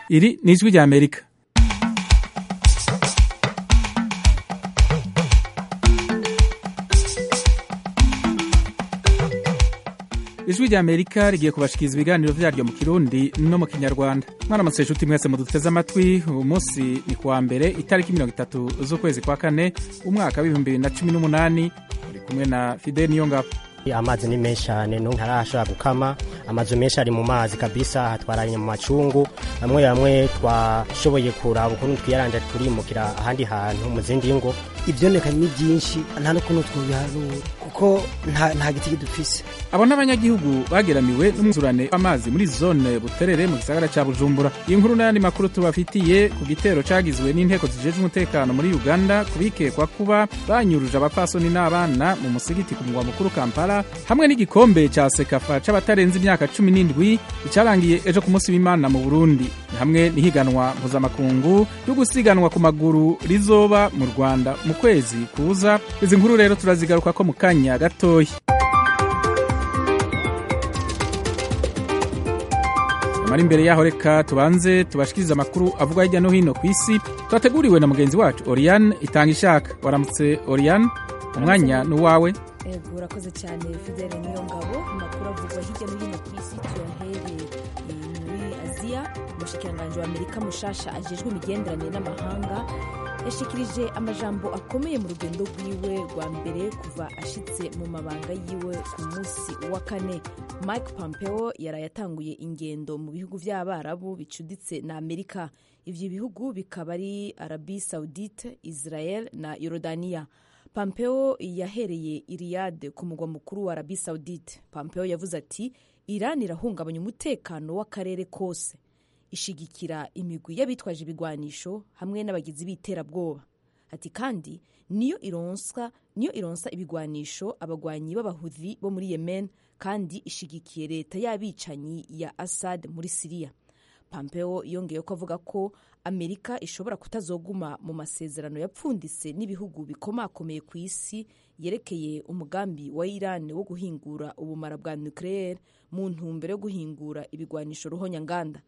iri ni ijwi rya amerika ijwi rya amerika rigiye kubashikiriza ibiganiro vyaryo mu kirundi no mu kinyarwanda mwaramutse nshuti mwese muduteze amatwi uyu munsi ni kuwa mbere itariki mirongo itatu z'ukwezi kwa kane umwaka w'ibihumbi bibiri na cumi n'umunani uri kumwe na fidel niyongabo amazi ni menshi cyane ntarashobora gukama amazu menshi ari mu mazi kabisa hatwaranye mu macungu bamwe bamwe twashoboye kuraba ukuntu twiyaranja turimukira ahandi hantu mu zindi ngo ibyonekanye ni byinshi nta n'ukuntu twobiharura kuko nta giti dufise abo n'abanyagihugu bageramiwe n'umwuzurane w'amazi muri zone buterere mu gisagara ca bujumbura iyi nkuru n'ayandi makuru tubafitiye ku gitero cagizwe n'inteko zijejwe umutekano muri uganda kubikekwa kuba banyuruje abapfasoni n'abana mu musigiti ku mugwa mukuru kampala hamwe n'igikombe ca sekafa c'abatarenze imyaka cumi n'indwi icarangiye ejo ku munsi w'imana mu burundi hamwe n'ihiganwa mpuzamakungu ryo gusiganwa ku maguru rizoba mu rwanda mu kwezi kuza izi nkuru rero turazigaruka ko mu kanya gatoya mari imbere yaho reka tubanze tubashikirize amakuru avuga hirya no hino ku isi twateguriwe na mugenzi wacu oriane itanga ishaka waramutse oriane umwanya ni uwawe ego urakoze cyane fidele niyo ngabo amakuru avugwa hirya no hino ku isi tuyahereye muri aziya umushikiranganji wa amerika mushasha ajejwe imigenderanire n'amahanga yashikirije amajambo akomeye mu rugendo rwiwe rwa mbere kuva ashitse mu mabanga yiwe ku munsi wa kane mike pompeo yaraye atanguye ingendo mu bihugu vy'abarabu bicuditse na amerika ivyo bihugu bikaba ari arabi saudite israel na yorodaniya pompeo yahereye iriyade ku mugwa mukuru wa arabi saudite pompeo yavuze ati iran irahungabanya umutekano w'akarere kose ishigikira imigwi y'abitwaje ibigwanisho hamwe n'abagizi b'iterabwoba ati kandi niyo ironsa niyo ironsa ibigwanisho abagwanyi b'abahuthi bo muri yemen kandi ishigikiye leta y'abicanyi ya assad muri siriya pompeo yongeye ko avuga ko amerika ishobora kutazoguma mu masezerano yapfunditse n'ibihugu bikomakomeye ku isi yerekeye umugambi wa iran wo guhingura ubumara bwa nucleaire mu ntumbero yo guhingura ibigwanisho ruhonyanganda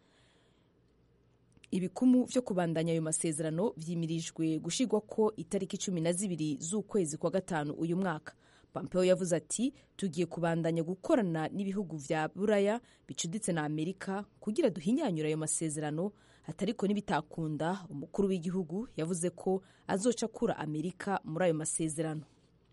ibikumu vyo kubandanya ayo masezerano vyimirijwe gushigwa ko itariki cumi na zibiri z'ukwezi kwa gatanu uyu mwaka pompeo yavuze ati tugiye kubandanya gukorana n'ibihugu vya buraya bicuditse na amerika kugira duhinyanyura ayo masezerano atariko nibitakunda umukuru w'igihugu yavuze ko azoca akura amerika muri ayo masezerano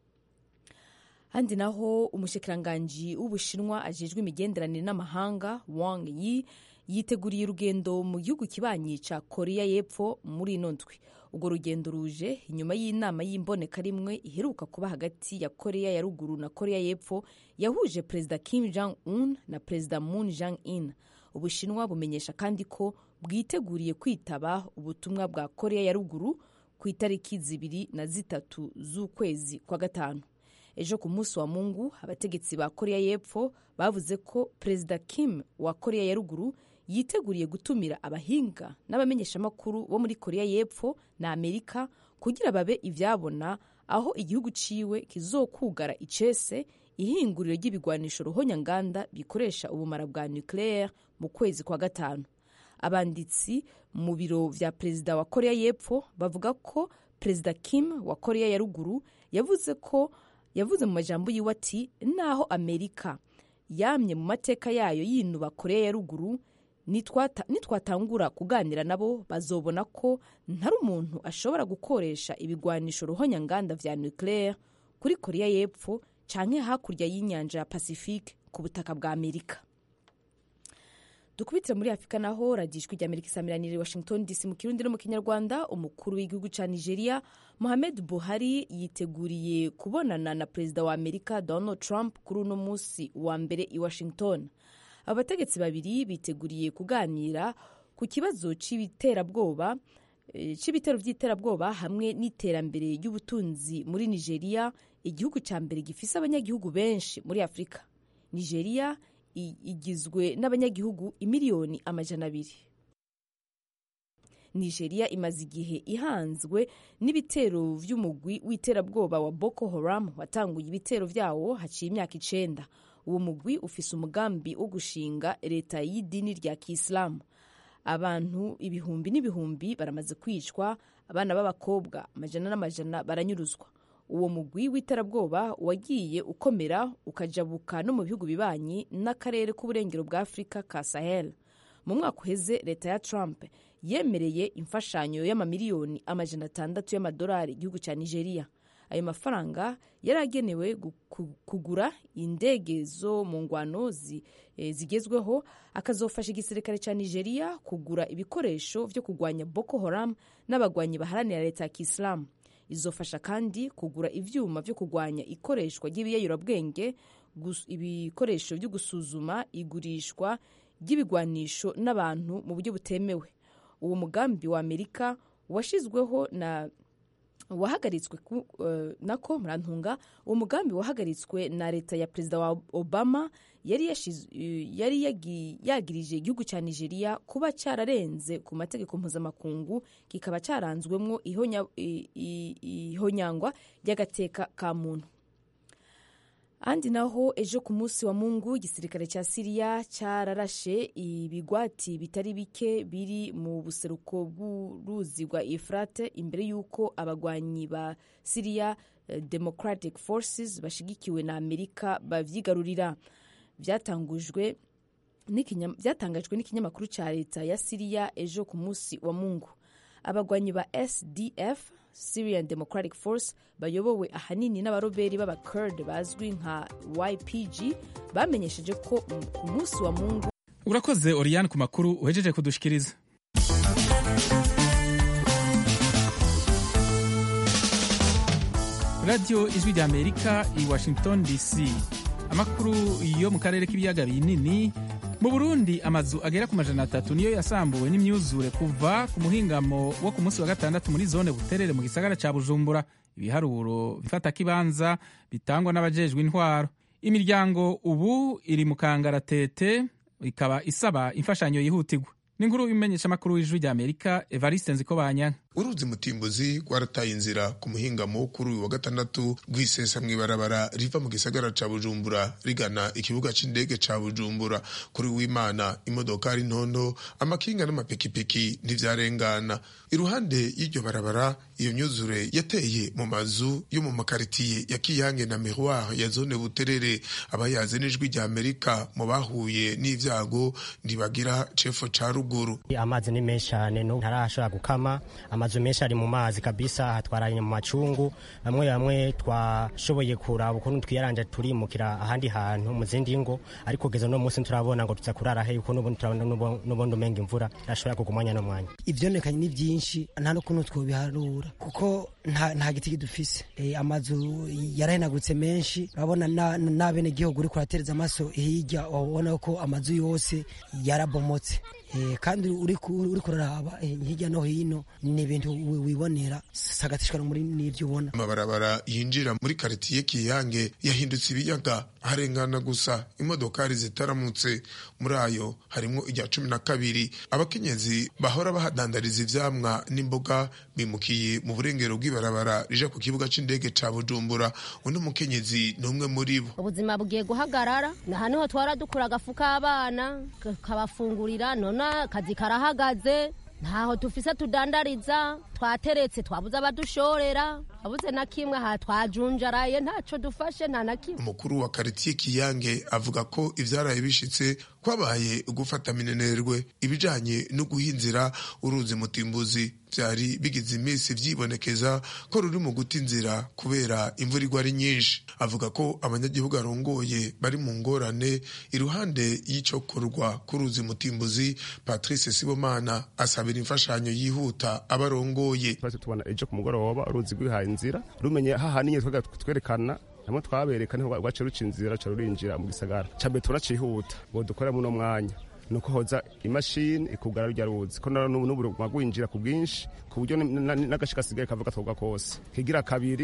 handi naho umushikiranganji w'ubushinwa ajejwe imigenderanire n'amahanga wang yi yiteguriye urugendo mu gihugu kibanyi ca korea y'epfo muri ino ndwi urwo rugendo ruje inyuma y'inama y'imboneka rimwe iheruka kuba hagati ya korea ya ruguru na korea y'epfo yahuje perezida kim jong un na perezida moon jong in ubushinwa bumenyesha kandi ko bwiteguriye kwitaba ubutumwa bwa korea ya ruguru ku itariki zibiri na zitatu z'ukwezi kwa gatanu ejo ku munsi wa mungu abategetsi ba korea y'epfo bavuze ko perezida kim wa korea ya ruguru yiteguriye gutumira abahinga n'abamenyeshamakuru bo muri korea y'epfo na amerika kugira babe ivyabona aho igihugu ciwe kizokugara icese ihinguriro ry'ibigwanisho ruhonyanganda bikoresha ubumara bwa nucleaire mu kwezi kwa gatanu abanditsi mu biro vya perezida wa korea y'epfo bavuga ko perezida kim wa korea ya ruguru yavuze ko yavuze mu majambo yiwe ati naho amerika yamye mu mateka yayo yinuba korea ya ruguru nitwatangura kuganira nabo bazobona ko ntari umuntu ashobora gukoresha ibigwanisho ruhonyanganda vya nucleaire kuri korea y'epfo canke hakurya y'inyanja ya pacifique ku butaka bwa amerika dukubitire muri afurika naho radijwi rya amerika isamiranire washington dc mu kirundi no mu kinyarwanda umukuru w'igihugu ca nigeria mohamed buhari yiteguriye kubonana na perezida wa amerika donald trump kuri uno munsi wa mbere i washington abategetsi babiri biteguriye kuganira ku kibazo c'ibiterabwoba c'ibitero vy'iterabwoba hamwe n'iterambere ry'ubutunzi muri nigeria igihugu ca mbere gifise abanyagihugu benshi muri afurika nigeria igizwe n'abanyagihugu imiliyoni amajana abiri nigeria imaze igihe ihanzwe n'ibitero vy'umugwi w'iterabwoba wa boko haram watanguye ibitero vyawo haciye imyaka icenda uwo mugwi ufise umugambi wo gushinga leta y'idini rya kisilamu abantu ibihumbi n'ibihumbi baramaze kwicwa abana b'abakobwa amajana n'amajana baranyuruzwa uwo mugwi w'iterabwoba wagiye ukomera ukajabuka no mu bihugu bibanyi n'akarere k'uburengero bwa afurika ka sahel mu mwaka uheze leta ya trump yemereye imfashanyo y'amamiliyoni amajana atandatu y'amadolari igihugu cya nigeria ayo mafaranga yari agenewe kugura indege zo mu ngwano zigezweho akazofasha igisirikare cya nigeria kugura ibikoresho byo kurwanya boko haram n'abagwanyi baharanira leta ya kisilamu izofasha kandi kugura ibyuma byo kurwanya ikoreshwa ry'ibiyayurabwenge ibikoresho byo gusuzuma igurishwa ry'ibigwanisho n'abantu mu buryo butemewe uwo mugambi wa amerika washyizweho na wahagaritswe uh, nako murantunga uwo mugambi wahagaritswe na leta ya perezida wa obama yari, uh, yari yagirije igihugu cya nigeria kuba cyararenze ku mategeko mpuzamakungu kikaba cyaranzwemo ihonyangwa ry'agateka ka muntu andi naho ejo ku munsi wa mungu igisirikare cya siriya cyararashe ibigwati bitari bike biri mu buseruko bw'uruzi rwa efurate imbere y'uko abagwanyi ba siriya democratic forces bashigikiwe na amerika babyigarurira byatangajwe n'ikinyamakuru cya leta ya siriya ejo ku munsi wa mungu abagwanyi ba sdf syrian democratic force bayobowe ahanini n'abaroberi b'abakurd bazwi nka ypg bamenyesheje ko ku munsi wa mungu urakoze oriyani ku makuru uhejeje kudushikiriza radiyo ijwi rya amerika i washington dc amakuru yo mu karere k'ibiyaga binini mu burundi amazu agera ku majana atatu niyo yasambuwe n'imyuzure kuva ku muhingamo wo ku munsi wa gatandatu muri zone buterere mu gisagara ca bujumbura ibiharuro bifata kibanza bitangwa n'abajejwe intwaro imiryango ubu iri mu kangaratete ikaba isaba imfashanyo yihutirwa n'inkuru imenyesha amakuru w'ijwi rya amerika evariste nzikobanya uruzi mutimbuzi rwarataye inzira ku muhingamo kuri uyu wa gatandatu rwisesa mw'ibarabara riva mu gisagara ca bujumbura rigana ikibuga c'indege ca bujumbura kuri w'imana imodokari ntondo amakinga n'amapikipiki ntivyarengana iruhande y'iryo barabara iyo myuzure yateye mu mazu yo mu makaritiye ya kiyange na miroir ya zone buterere abayaze n'ijwi rya amerika mu bahuye n'ivyago ntibagira cefo ca ruguru amazi ni menshi cyane ntarashobora gukama amazu menshi ari mu mazi kabisa hatwaranye mu macungu bamwe bamwe twashoboye kuraba ukuntu twiyaranje turimukira ahandi hantu mu zindi ngo ariko kugeza no munsi turabona ngo tuza kurara he uko n'ubundi turabona n'ubundi umenga imvura irashobora kugwa umwanya n'umwanya ivyonekanye ni byinshi nta n'ukuntu twobiharura kuko nta, nta giti kidufise e, amazu yarahenagutse menshi urabona n'abene gihugu uri kuratereza amaso hirya ubona ko amazu yose yarabomotse kandi uri kuraraba hirya no hino ni ibintu wibonera sagatishwa muri n'ibyo ubona amabarabara yinjira muri karitiye kiyange yahindutse ibiyaga harengana gusa imodokari zitaramutse muri ayo harimo irya cumi na kabiri abakenyezi bahora bahadandariza ivyamwa n'imboga bimukiye mu burengero bw'ibarabara rija ku kibuga c'indege ca bujumbura undi mukenyezi ni umwe muri bo ubuzima bugiye guhagarara aha niho twara dukura agafu k'abana kabafungurira none akazi karahagaze ntaho tufise tudandariza twateretse twabuze abadushorera twabuze na kimwe aha twajunjaraye ntaco dufashe nta na kimwe umukuru wa karitiye kiyange avuga ko ivyaraye bishitse kwabaye gufata minenerwe ibijanye no guhinzira uruzi mutimbuzi vyari bigize iminsi vyibonekeza ko ruri mu guta inzira kubera imvura igwa ari nyinshi avuga ko abanyagihugu arongoye bari mu ngorane iruhande y'icokorwa k'uruzi mutimbuzi patrice sibomana asabira imfashanyo yihuta abarongoye twese tubona ejo ku mugoroba uruzi rwihaye inzira rumenye hahaniye twerekana hamwe twabereka niho rwace ruca inzira ruca rurinjira mu gisagara cambe turacihuta ngo dukore muno mwanya nuko hoza imashini ikugara rujya ruzi ko n'ubu rwinjira ku bwinshi ku buryo n'agace gasigaye kavuga twoga kose kigira kabiri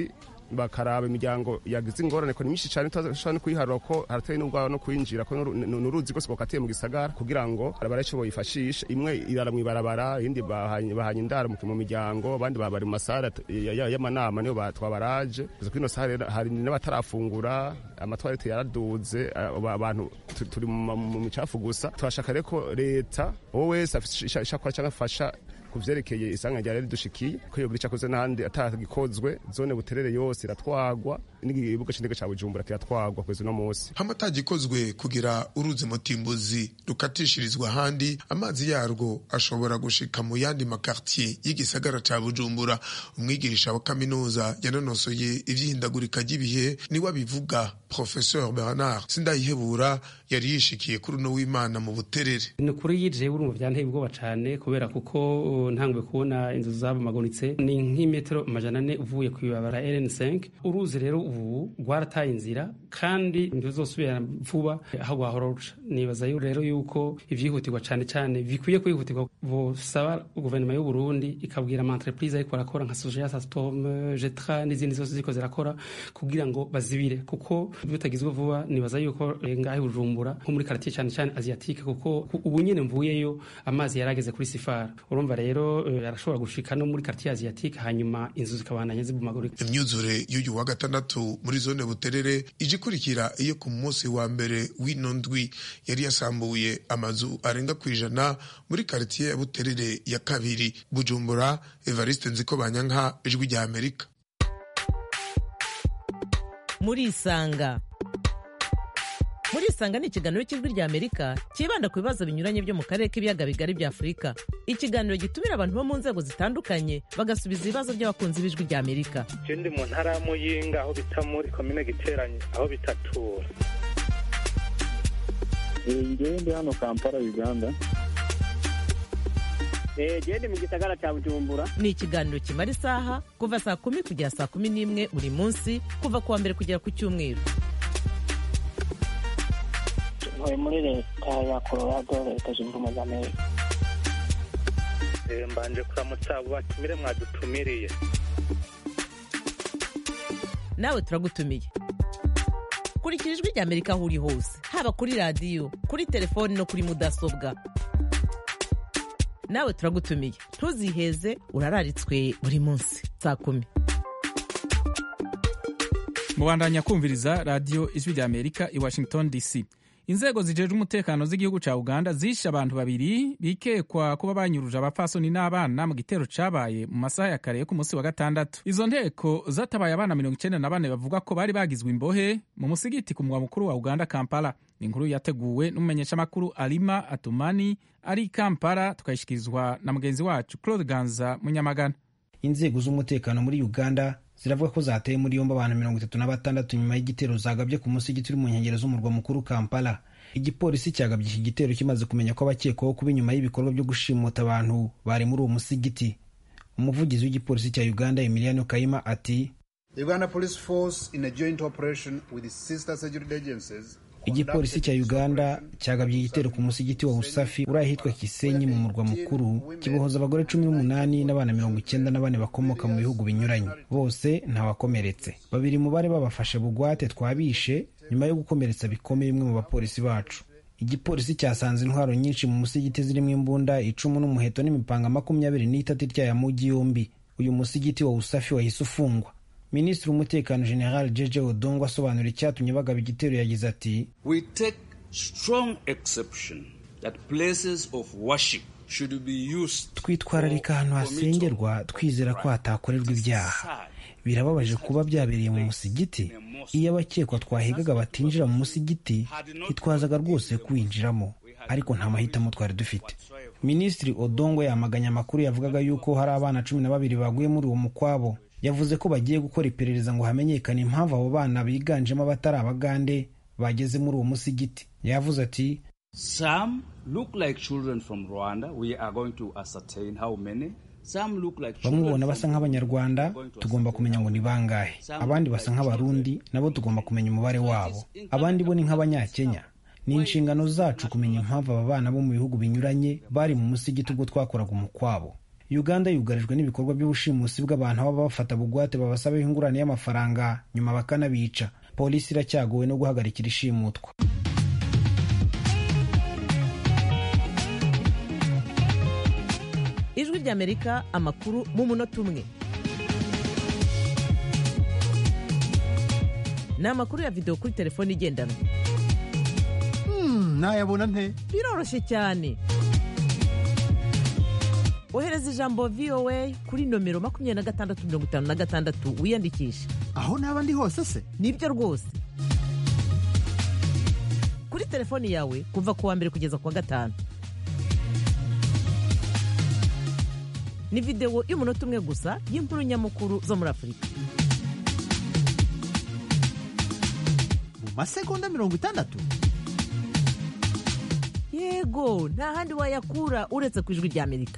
bakaraba imiryango yagize ingorane ko ni myinshi cyane tutashobora no kuyiharura ko harateye n'ubwabo no kwinjira ko ni uruzi rwose rwakatiye mu gisagara kugira ngo barece boyifashisha imwe irara mu ibarabara iyindi bahanye indaro mu miryango abandi bari mu masare y'amanama niyo twabaraje kuza kuri ino sare hari n'abatarafungura amatwarete yaraduze abantu turi mu micafu gusa turashaka rero ko leta wowe wese afite ishakora cyangwa afasha ku vyerekeye isanga ryari ridushikiye ko yogira icakoze n'ahandi atagikozwe zone buterere yose iratwagwa n'igibuga c'indege ca bujumbura kiratwagwa kwezi no musi hamwe atagikozwe kugira uruzi mutimbuzi rukatishirizwa ahandi amazi yarwo ashobora gushika mu yandi makartier y'igisagara ca bujumbura umwigisha wa kaminuza yanonosoye ivy'ihindagurika ry'ibihe niwe abivuga professeur bernard sindayihebura yari yishikiye kuri uno w'imana mu buterere ni ukuri yije urumva vyanteye ubwoba cane kubera kuko ntangwe kubona inzu zabomagunitse ni nk'imetero amajana ane uvuye ku ibabara rn5 uruzi rero ubu rwarataye inzira kandi ntizosubira vuba aho rwahora ruca nibaza rero yuko ivyihutirwa cane cane bikwiye kwihutirwa bosaba guverinoma y'u Burundi ikabwira ama entreprise ariko barakora nka Soja Sastom Jetra n'izindi zose ziko zirakora kugira ngo bazibire kuko bitagizwe vuba nibaza yuko ngahe Bujumbura nko muri quartier cane cane asiatique kuko ubu nyene mvuyeyo amazi yarageze kuri sifara urumva rero arashobora gushika no muri quartier asiatique hanyuma inzu zikabandanya zibumagurika imyuzure y'uyu wa gatandatu muri zone buterere ije ikurikira iyo ku munsi wa mbere w'ino ndwi yari yasambuye amazu arenga ku ijana muri quartier ya buterere ya kabiri bujumbura evariste nziko banyanka ijwi rya amerika muri isanga muri isanga ni ikiganiro cy'ijwi rya amerika cyibanda ku bibazo binyuranye byo mu karere k'ibiyaga bigari bya afurika ikiganiro gitumira abantu bo mu nzego zitandukanye bagasubiza ibibazo by'abakunzi b'ijwi rya amerika ndi mu ntara ya muyinga aho bita muri komine giteranye aho bitatura ngewe ndi hano kampala uganda gende mu gisagara cya bujumbura ni ikiganiro kimara isaha kuva saa kumi kugera saa kumi n'imwe buri munsi kuva ku wa mbere kugera ku cyumweru ntuye muri leta ya colorado leta zunze ubumwe za amerika mbanje kuramutsa abo batumire mwadutumiriye nawe turagutumiye kurikira ijwi rya amerika aho uri hose haba kuri radiyo kuri telefoni no kuri mudasobwa nawe turagutumiye ntuziheze urararitswe buri munsi saa kumi mubandanya kumviriza radiyo ijwi rya amerika i washington dc inzego zijejwe umutekano z'igihugu ca uganda zishe abantu babiri bikekwa kuba banyuruje abapfasoni n'abana mu gitero cabaye mu masaha ya kare yo ku munsi wa gatandatu izo nteko zatabaye abana mirongo icenda na bane bavuga ko bari bagizwe imbohe mu musigiti ku mugwa mukuru wa uganda kampala ni inkuru yateguwe n'umumenyeshamakuru alima atumani ari i kampala tukayishikirizwa na mugenzi wacu claude ganza munyamagana inzego z'umutekano muri uganda ziravuga ko zateye muri yombi abantu mirongo itatu na batandatu nyuma y'igitero zagabye ku musigiti uri mu nkengero z'umurwa mukuru kampala igipolisi cyagabye iki gitero kimaze kumenya ko abakekwaho kuba inyuma y'ibikorwa byo gushimuta abantu bari muri uwo musigiti umuvugizi w'igipolisi cya uganda emiliano kayima ati uganda police force in a joint operation with sister security agencies igipolisi cya uganda cyagabye igitero ku musigiti wa usafi uri ahitwa kisenyi mu murwa mukuru kibohoza abagore cumi n'umunani n'abana mirongo icyenda na bane bakomoka mu bihugu binyuranye bose ntawakomeretse babiri mu bari babafashe bugwate twabishe nyuma yo gukomeretsa bikomeye bimwe mu bapolisi bacu igipolisi cyasanze intwaro nyinshi mu musigiti zirimo imbunda icumu n'umuheto n'imipanga makumyabiri n'itatu ityaya mugi yombi uyu musigiti wa usafi wahise ufungwa minisitiri w'umutekano general jeje odongo asobanura icyatumye bagaba igitero yagize ati we take strong exception that places of worship should be used twitwararika ahantu hasengerwa twizera ko hatakorerwa ibyaha birababaje kuba byabereye mu musigiti iyo abakekwa twahigaga batinjira mu musigiti ntitwazaga rwose kuwinjiramo ariko nta mahitamo twari dufite minisitiri odongo yamaganye amakuru yavugaga yuko hari abana cumi na babiri baguye muri uwo mukwabo yavuze ko bagiye gukora iperereza ngo hamenyekane impamvu abo bana biganjemo abatari abagande bageze muri uwo musigiti yavuze ati some look like children from rwanda we are going to ascertain how many bamwe ubona basa nk'abanyarwanda tugomba kumenya ngo ni bangahe abandi basa nk'abarundi nabo tugomba kumenya umubare wabo abandi bo ni nk'abanyakenya ni inshingano zacu kumenya impamvu aba bana bo mu bihugu binyuranye bari mu musigiti ubwo twakoraga umukwabo uganda yugarijwe n'ibikorwa by'ubushimusi bw'abantu baba bafata bugwate babasaba ingurane y'amafaranga nyuma bakanabica polisi iracyagowe no guhagarikira ishimutwa ijwi ry'amerika amakuru mu munota umwe ni amakuru ya videwo kuri telefone igendanwa nayabona nte biroroshye cyane ohereza ijambo voa kuri nomero makumyabiri na gatandatu mirongo itanu na gatandatu wiyandikishe aho naba ndi hose se nibyo rwose kuri telefoni yawe kuva ku wa mbere kugeza ku wa gatanu ni videwo y'umunota umwe gusa y'inkuru nyamukuru zo muri afurika mu masegonda mirongo itandatu yego nta handi wayakura uretse ku ijwi ry'amerika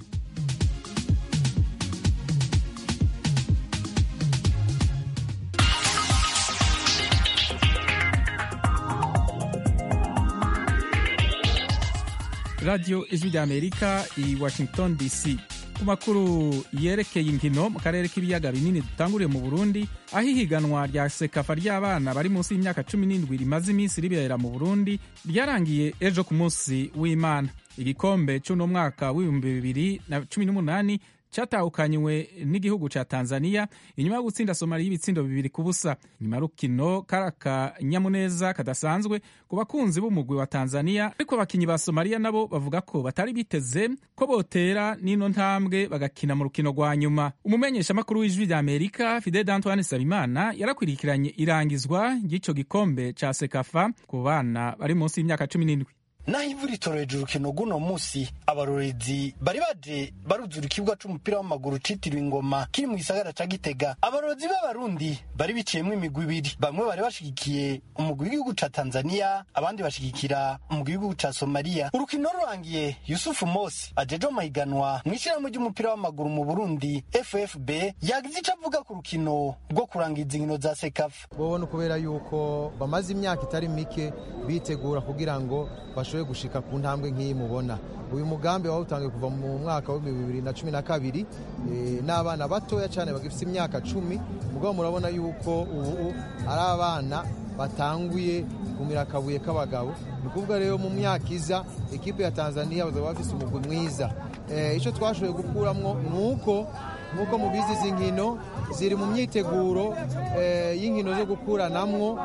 radiyo ijwi ry'amerika i washington dc ku makuru yerekeye inkino mu karere k'ibiyaga binini dutanguriye mu burundi aho ihiganwa rya sekafa ry'abana bari munsi y'imyaka cumi n'indwi rimaze iminsi ribera mu burundi ryarangiye ejo ku munsi w'imana igikombe cy'uno mwaka w'ibihumbi bibiri na cumi n'umunani cyatahukanywe n'igihugu cya tanzania inyuma yo gutsinda somaliya y'ibitsindo bibiri ku busa nyuma y'urukino kari akanyamuneza kadasanzwe ku bakunzi b'umugwi wa tanzania ariko abakinnyi ba somaliya nabo bavuga ko batari biteze ko botera n'ino ntambwe bagakina mu rukino rwa nyuma umumenyeshamakuru w'ijwi rya amerika fide d'antoine sabimana yarakwirikiranye irangizwa ry'icyo gikombe cya sekafa ku bana bari munsi y'imyaka cumi n'indwi naho ivu ritoreje urukino rw'uno munsi abarorezi bari baje baruzura ikibuga c'umupira w'amaguru citiriwe ingoma kiri mu gisagara ca gitega abarorezi b'abarundi bari biciyemwo imigwi ibiri bamwe bari bashigikiye umugwi w'igihugu ca tanzania abandi bashigikira umugwi w'igihugu ca somaliya urukino rurangiye yusufu mosi ajeje amahiganwa mw'ishirahamwe ry'umupira w'amaguru mu burundi ffb yagize ico avuga ku rukino rwo kurangiza inkino za sekafa bobona kubera yuko bamaze imyaka itari mike bitegura kugira ngo bashoboye gushika ku ntambwe nk'iyi mubona uyu mugambi wawutangiye kuva mu mwaka wa bibiri na cumi na kabiri n'abana batoya cyane bagifite imyaka cumi mugabo murabona yuko ubu ari abana batanguye kumira akabuye k'abagabo ni ukuvuga rero mu myaka iza ekipe ya tanzania bazaba bafise umugwi mwiza icyo twashoboye gukuramo ni uko nk'uko mubizi izi nkino ziri mu myiteguro y'inkino zo gukuranamwo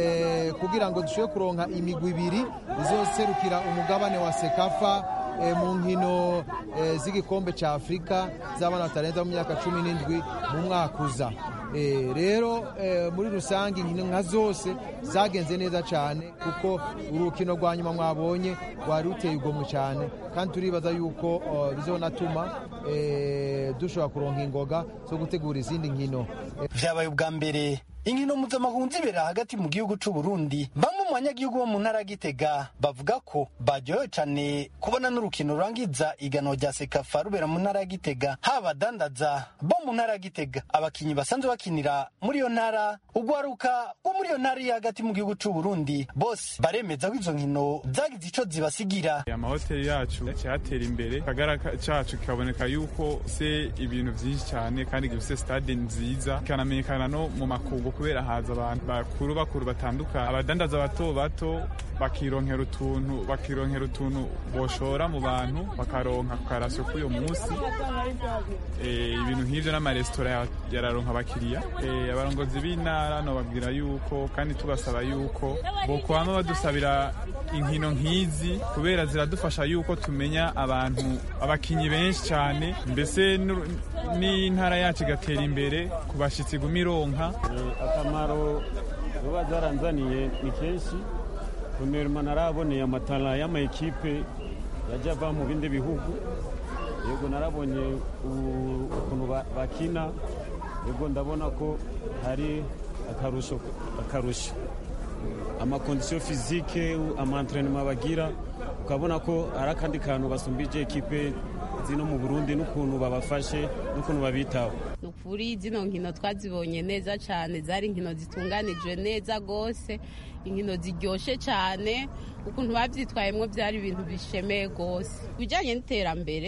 kugira ngo dushobore kuronka imigwi ibiri izoserukira umugabane wa sekafa mu nkino z'igikombe cya afurika z'abana batarenza mu myaka cumi n'indwi mu mwaka uza rero muri rusange inkino nka zose zagenze neza cyane kuko urukino rwa nyuma mwabonye rwari ruteye igomwe cyane kandi turibaza yuko bizonatuma dushobora kuronka ingoga zo gutegura izindi nkino vyabaye ubwa mbere inkino mpuzamahanga zibera hagati mu gihugu c'u Burundi bamwe mu banyagihugu bo mu ntara ya Gitega bavuga ko baryohewe cane kubona n'urukino rurangiza igano rya Sekafa rubera mu ntara ya Gitega haba abadandaza bo mu ntara ya Gitega abakinyi basanzwe bakinira muri iyo ntara ugwaruka wo muri iyo ntara iri hagati mu gihugu c'u Burundi bose baremeza ko izo nkino zagize ico zibasigira amahoteli yacu cyatera imbere kagara cacu kikaboneka yuko se ibintu vyinshi cyane kandi gifise stade nziza kanamenyekana no mu makungu kubera haza abantu bakuru bakuru batandukanye abadandaza bato bato bakironkera utuntu bakironkera utuntu boshora mu bantu bakaronka karasyo k'uyo munsi ibintu nk'ivyo n'amaresitora yararonka abakiriya abarongozi b'intara nobabwira yuko kandi tubasaba yuko bokwama badusabira inkino nk'izi kubera ziradufasha yuko tumenya abantu abakinyi benshi cyane mbese n'intara yacu igatera imbere ku bashitsi iguma ironka akamaro zuba zaranzaniye ni kenshi kunema naraboneye amatara y'amayikipe yajya ava mu bindi bihugu yego narabonye ukuntu bakina yego ndabona ko hari akarusho akarusho amakondisiyo fizike amantrenema bagira ukabona ko ari akandi kantu basumbije ekipe zino mu burundi n'ukuntu babafashe n'ukuntu babitaho ni ukuri zino nkino twazibonye neza cyane zari inkino zitunganijwe neza rwose inkino ziryoshye cyane ukuntu babyitwayemo byari ibintu bishemeye rwose ku bijyanye n'iterambere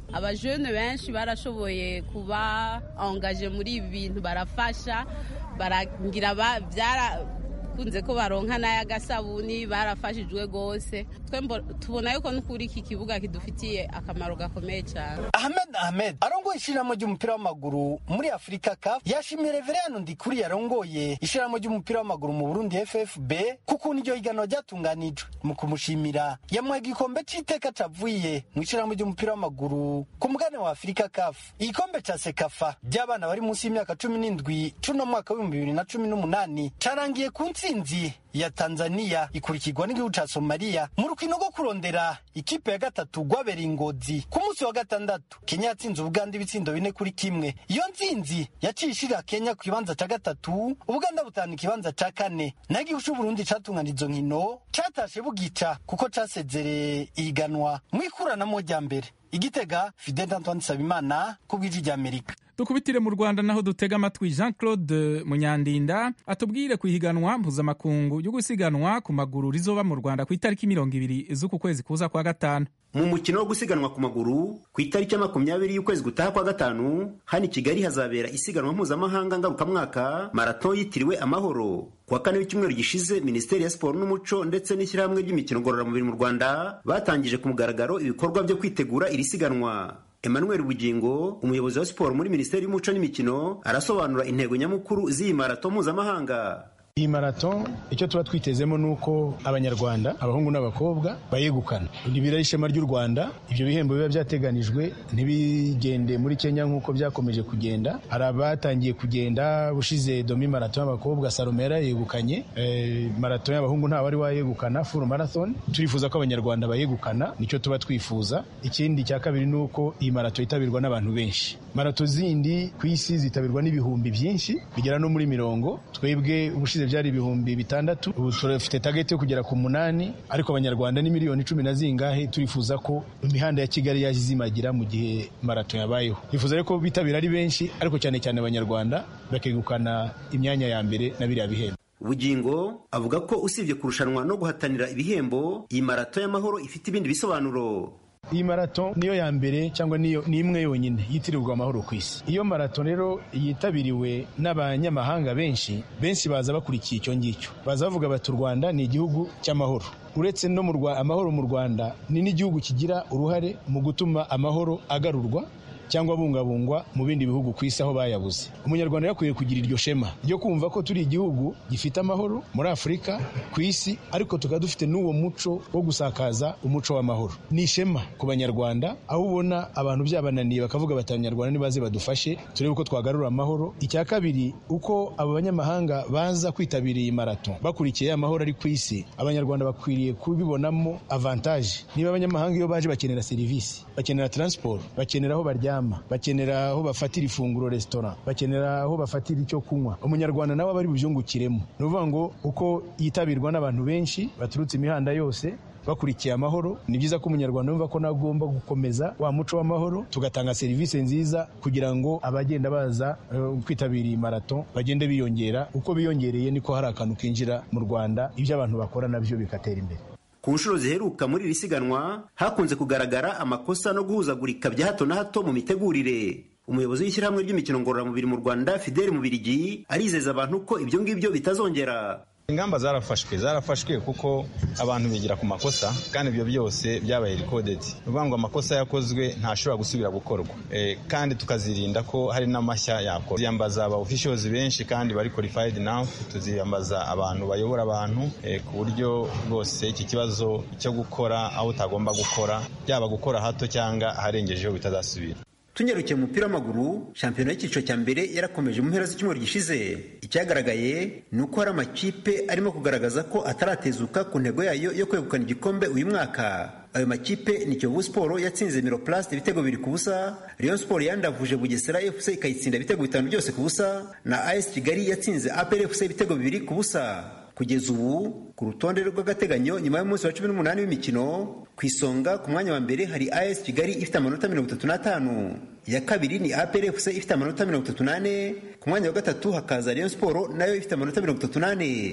abajene benshi barashoboye kuba angaje muri ibi bintu barafasha baragira byara kunze ko baronka n'ay'agasabuni barafashijwe rwose twe tubona yuko n'ukuri iki kibuga kidufitiye akamaro gakomeye cyane ahmed ahmed arongoye ishyirahamwe ry'umupira w'amaguru muri afurika caf yashimiye reveriyano ndikuri yarongoye ishyirahamwe ry'umupira w'amaguru mu burundi ffb kuko iryo higanwa ryatunganijwe mu kumushimira yamuha igikombe c'iteka cavuye mu ishyirahamwe ry'umupira w'amaguru ku mugane wa afurika caf igikombe ca sekafa ry'abana bari munsi y'imyaka cumi n'indwi c'uno mwaka w'ibihumbi bibiri na cumi n'umunani carangiye ku ntsinzi ya tanzania ikurikirwa n'igihugu ca somaliya mu rukino rwo kurondera ikipe ya gatatu rwabereye ingozi ku munsi wa gatandatu kenya yatsinze ubuganda ibitsindo bine kuri kimwe iyo ntsinzi yaciye ishira kenya ku kibanza ca gatatu ubuganda butahana ikibanza ca kane naho igihugu c'uburundi catungana izo nkino catashe bugica kuko casezereye ihiganwa mu ikuranamo rya mbere igitega fidel antoine nsabimana ku bw'ijwi ry'amerika dukubitire mu rwanda naho dutega amatwi jean claude munyandinda atubwire ku ihiganwa mpuzamakungu yo gusiganwa ku maguru rizoba mu rwanda ku itariki mirongo ibiri z'uku kwezi kuza kwa gatanu mu mukino wo gusiganwa ku maguru ku itariki ya makumyabiri y'ukwezi gutaha kwa gatanu hano i kigali hazabera isiganwa mpuzamahanga ngarukamwaka marato yitiriwe amahoro ku wa kane w'icyumweru gishize minisiteri ya siporo n'umuco ndetse n'ishyirahamwe ry'imikino ngororamubiri mu rwanda batangije ku mugaragaro ibikorwa byo kwitegura iri siganwa emmanuel bugingo umuyobozi wa siporo muri minisiteri y'umuco n'imikino arasobanura intego nyamukuru z'iyi marato mpuzamahanga iyi marato icyo tuba twitezemo ni uko abanyarwanda abahungu n'abakobwa bayegukana ntibira ishema ry'u rwanda ibyo bihembo biba byateganijwe ntibigende muri kenya nk'uko byakomeje kugenda hari abatangiye kugenda bushize domi marato y'abakobwa salomera yegukanye e, marato y'abahungu nta wari wayegukana full marathon turifuza ko abanyarwanda bayegukana nicyo tuba twifuza ikindi cya kabiri ni uko iyi marato yitabirwa n'abantu benshi marato zindi ku isi zitabirwa n'ibihumbi byinshi bigera no muri mirongo twebwe ubushize byari ibihumbi bitandatu ubu turafite tageti yo kugera ku munani ariko abanyarwanda ni miliyoni cumi na zingahe turifuza ko imihanda ya kigali yaje izimagira mu gihe marato yabayeho twifuza ko bitabira ari benshi ariko cyane cyane abanyarwanda bakegukana imyanya ya mbere na biriya bihembo bugingo avuga ko usibye kurushanwa no guhatanira ibihembo iyi marato y'amahoro ifite ibindi bisobanuro iyi marato niyo ya mbere cyangwa niyo ni imwe yonyine yitirirwa amahoro ku isi iyo marato rero yitabiriwe n'abanyamahanga benshi benshi baza bakurikiye icyo ngicyo baza bavuga bati u rwanda ni igihugu cy'amahoro uretse no mu amahoro mu rwanda ni n'igihugu kigira uruhare mu gutuma amahoro agarurwa cyangwa abungabungwa mu bindi bihugu ku isi aho bayabuze umunyarwanda yakwiye kugira iryo shema ryo kumva ko turi igihugu gifite amahoro muri afurika ku isi ariko tukaba dufite n'uwo muco wo gusakaza umuco w'amahoro ni ishema ku banyarwanda aho ubona abantu byabananiye bakavuga bati abanyarwanda nibaze badufashe turebe uko twagarura amahoro icya kabiri uko abo banyamahanga baza kwitabira iyi marato bakurikiye amahoro ari ku isi abanyarwanda bakwiriye kubibonamo avantaje niba abanyamahanga iyo baje bakenera serivisi bakenera transport bakenera aho baryama bakenera aho bafatira ifunguro resitora bakenera aho bafatira icyo kunywa umunyarwanda nawe aba ari bubyungukiremo ni ukuvuga ngo uko yitabirwa n'abantu benshi baturutse imihanda yose bakurikiye amahoro ni byiza ko umunyarwanda yumva ko nawe agomba gukomeza wa muco w'amahoro tugatanga serivisi nziza kugira ngo abagenda baza uh, kwitabira iyi marato bagende biyongera uko biyongereye niko hari akantu kinjira mu rwanda ibyo abantu bakora nabyo bigatera imbere ku nshuro ziheruka muri iri siganwa hakunze kugaragara amakosa no guhuzagurika bya hato na hato mu mitegurire umuyobozi w'ishyirahamwe ry'imikino ngororamubiri mu rwanda fideli mubirigi arizeza abantu ko ibyo ngibyo bitazongera ingamba zarafashwe zarafashwe kuko abantu bigira ku makosa kandi ibyo byose byabaye recorded ni ukuvuga ngo amakosa yakozwe ntashobora gusubira gukorwa e, kandi tukazirinda ko hari n'amashya yakorwa tuziyambaza aba officials benshi kandi bari qualified now tuziyambaza abantu bayobora abantu e, ku buryo rwose iki kibazo cyo gukora aho utagomba gukora byaba gukora hato cyangwa aharengejeho bitazasubira tunyarukiye mu mupira w'amaguru shampiyona y'icyiciro cya mbere yarakomeje mu mpera z'icyumweru gishize icyagaragaye ni uko hari amakipe arimo kugaragaza ko ataratezuka ku ntego yayo yo kwegukana igikombe uyu mwaka ayo makipe ni kiyovu siporo yatsinze miroplast ibitego bibiri ku busa rayon siporo yandavuje bugesera fc ikayitsinda ibitego bitanu byose ku busa na as kigali yatsinze apr fc ibitego bibiri ku busa kugeza ubu ku rutonde rw'agateganyo nyuma y'umunsi wa cumi n'umunani w'imikino ku isonga ku mwanya wa mbere hari as kigali ifite amanota mirongo itatu n'atanu iya kabiri ni apr fc ifite amanota mirongo itatu n'ane ku mwanya wa gatatu hakaza rayon siporo nayo ifite amanota mirongo itatu n'ane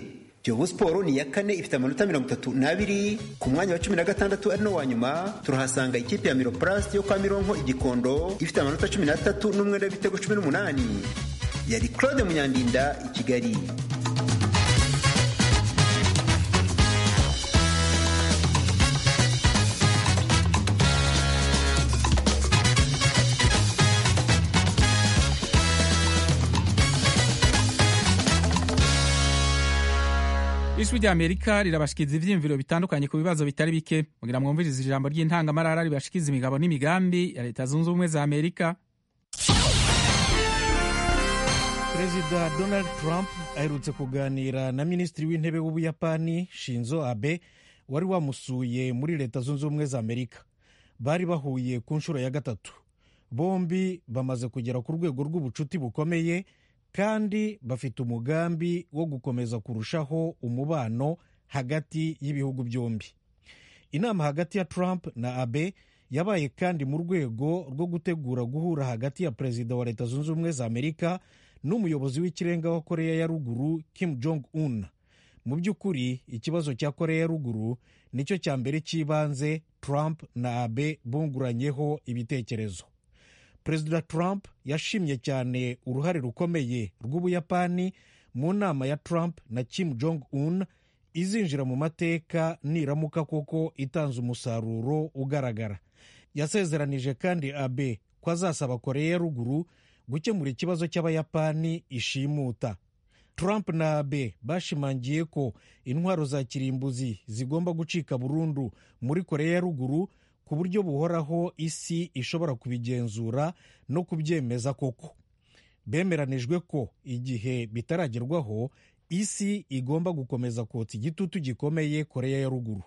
kiyovu siporo ni iya kane ifite amanota mirongo itatu n'abiri ku mwanya wa cumi na gatandatu ari no wa nyuma turahasanga ikipe ya miroplast yo kwa mironko igikondo ifite amanota cumi n'atatu n'umwenda w'ibitego cumi n'umunani yari claude munyandinda i kigali ijwi rya amerika rirabashikiriza ivyiyumviro bitandukanye ku bibazo bitari bike mugira mwumvirize ijambo ry'intangamarara ribashikiza imigabo n'imigambi ya leta zunze ubumwe za amerika perezida donald trump aherutse kuganira na minisitiri w'intebe w'ubuyapani shinzo abe wari wamusuye muri leta zunze ubumwe za amerika bari bahuye ku nshuro ya gatatu bombi bamaze kugera ku rwego rw'ubucuti bukomeye kandi bafite umugambi wo gukomeza kurushaho umubano hagati y'ibihugu byombi inama hagati ya trump na abe yabaye kandi mu rwego rwo gutegura guhura hagati ya perezida wa leta zunze ubumwe za amerika n'umuyobozi w'ikirenga wa koreya ya ruguru kim jong un mu by'ukuri ikibazo cya koreya ya ruguru nicyo cya mbere cy'ibanze trump na abe bunguranyeho ibitekerezo perezida trump yashimye cyane uruhare rukomeye rw'ubuyapani mu nama ya trump na kim jong un izinjira mu mateka niramuka koko itanze umusaruro ugaragara yasezeranije kandi abe ko azasaba koreya ya ruguru gukemura ikibazo cy'abayapani ishimuta trump na abe bashimangiye ko intwaro za kirimbuzi zigomba gucika burundu muri koreya ya ruguru ku buryo buhoraho isi ishobora kubigenzura no kubyemeza koko bemeranijwe ko igihe bitaragerwaho isi igomba gukomeza kotsa igitutu gikomeye koreya ya ruguru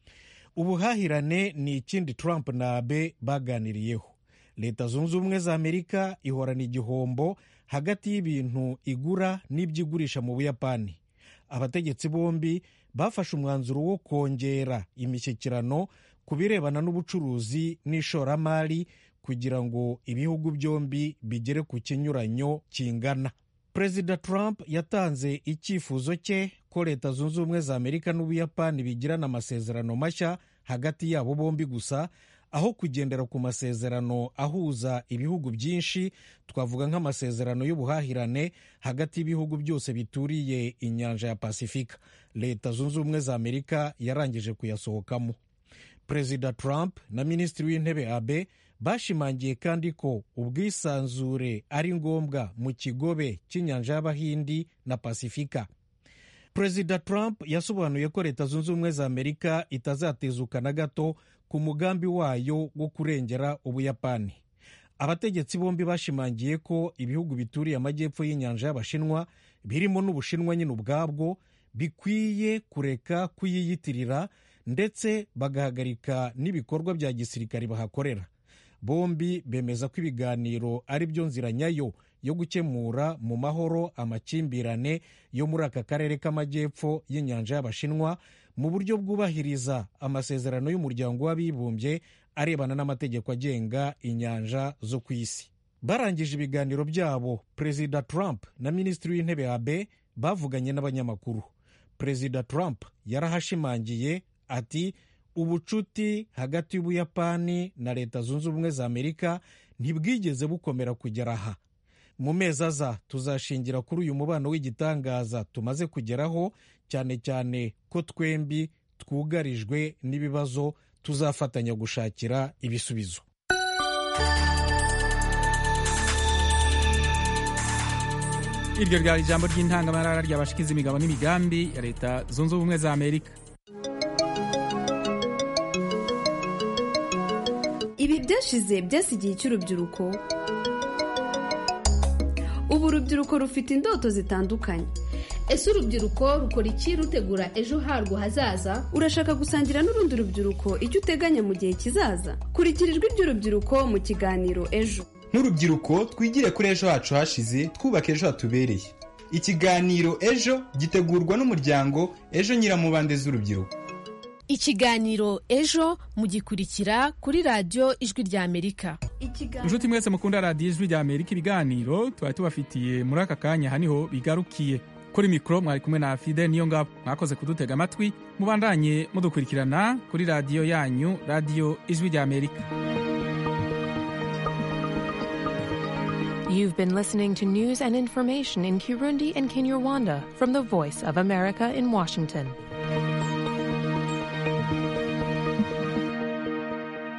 ubuhahirane ni ikindi trump na abe baganiriyeho leta zunze ubumwe za amerika ihorana igihombo hagati y'ibintu igura n'ibyo igurisha mu buyapani abategetsi bombi bafashe umwanzuro wo kongera imishyikirano ku birebana n'ubucuruzi n'ishoramari kugira ngo ibihugu byombi bigere ku kinyuranyo kingana perezida trump yatanze icyifuzo cye ko leta zunze ubumwe za amerika n'ubuyapani bigirana amasezerano mashya hagati yabo bombi gusa aho kugendera ku masezerano ahuza ibihugu byinshi twavuga nk'amasezerano y'ubuhahirane hagati y'ibihugu byose bituriye inyanja ya pasifika leta zunze ubumwe za amerika yarangije kuyasohokamo perezida trump na minisitiri w'intebe abe bashimangiye kandi ko ubwisanzure ari ngombwa mu kigobe cy'inyanja y'abahindi na pasifika perezida trump yasobanuye ko leta zunze ubumwe za amerika itazatezuka na gato ku mugambi wayo wo kurengera ubuyapani abategetsi bombi bashimangiye ko ibihugu bituriye amajyepfo y'inyanja y'abashinwa birimo n'ubushinwa nyine ubwabwo bikwiye kureka kuyiyitirira ndetse bagahagarika n'ibikorwa bya gisirikare bahakorera bombi bemeza ko ibiganiro ari byo nzira nyayo yo gukemura mu mahoro amakimbirane yo muri aka karere k'amajyepfo y'inyanja y'abashinwa mu buryo bwubahiriza amasezerano y'umuryango w'abibumbye arebana n'amategeko agenga inyanja zo ku isi barangije ibiganiro byabo perezida trump na minisitiri w'intebe abe bavuganye n'abanyamakuru perezida trump yarahashimangiye ati ubucuti hagati y'ubuyapani na leta zunze ubumwe za amerika ntibwigeze bukomera kugera aha mu mezi aza tuzashingira kuri uyu mubano w'igitangaza tumaze kugeraho cyane cyane ko twembi twugarijwe n'ibibazo tuzafatanya gushakira ibisubizo iryo ryari ijambo ry'intangamarara ryabashikiza imigabo n'imigambi ya leta zunze ubumwe za amerika ibi byashize byasigiye cy'urubyiruko ubu urubyiruko rufite indoto zitandukanye ese urubyiruko rukora iki rutegura ejo harwo hazaza urashaka gusangira n'urundi rubyiruko icyo uteganya mu gihe kizaza kurikira ijwi ry'urubyiruko mu kiganiro ejo nk'urubyiruko twigire kuri ejo hacu hashize twubaka ejo hatubereye ikiganiro ejo gitegurwa n'umuryango ejo nyiramubande z'urubyiruko ikiganiro ejo mugikurikira kuri radiyo ijwi rya amerika inshuti mwese mukunda radiyo ijwi rya amerika ibiganiro tuba tubafitiye muri aka kanya aha niho bigarukiye kuri mikoro mwari kumwe na fide niyo ngabo mwakoze kudutega amatwi mubandanye mudukurikirana kuri radiyo yanyu radiyo ijwi rya amerika You've been listening to news and information in Kirundi and Kinyarwanda from the Voice of America in Washington.